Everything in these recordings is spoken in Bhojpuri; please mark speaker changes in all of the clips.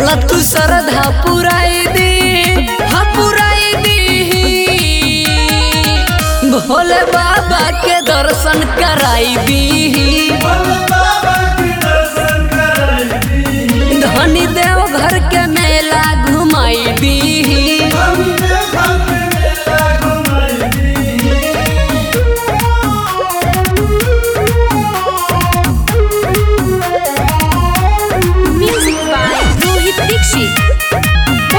Speaker 1: चल तू श्रद्धा पुराई दी हाँ पुराई दी भोले बाबा के दर्शन कराई दी धनी देव घर के मेला घुमाई दी
Speaker 2: Music by Rohit Dixit.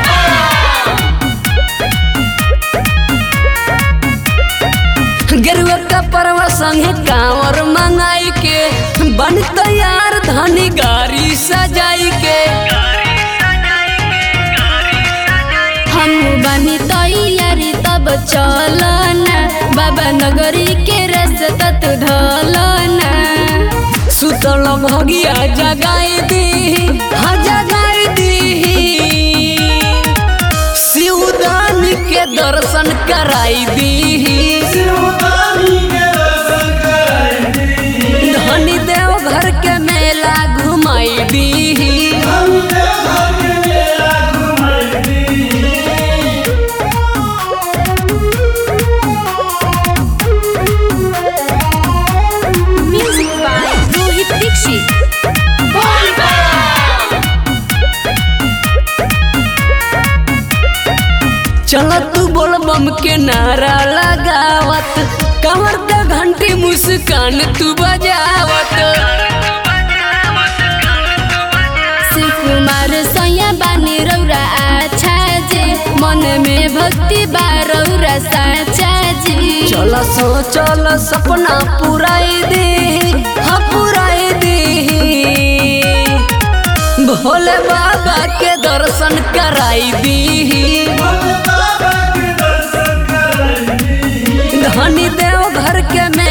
Speaker 1: गेरुआ का परवा संगे कांवर मंगाई के बन तैयार धनी गाड़ी सजाई के
Speaker 2: हम बनी तैयारी तब चलना बाबा नगरी के रास्ता तू ढलना
Speaker 1: सुतल भगिया जगाई दी हाँ जगाई दी शिवदान के दर्शन कराई दी धनी देव घर के मेला घुमाई दी
Speaker 2: Music by Rohit Dixit.
Speaker 1: चल तू बोल बम के नारा लगावत कमर का घंटी मुस्कान तू बजावत
Speaker 2: शिव कुमार सैया बानी रौरा आछा जे मन में भक्ति बा रौरा साचा जी
Speaker 1: चल सो चल सपना पुराई दे हाँ पुराई दे भोले बाबा के दर्शन कराई दी धनी देव घर के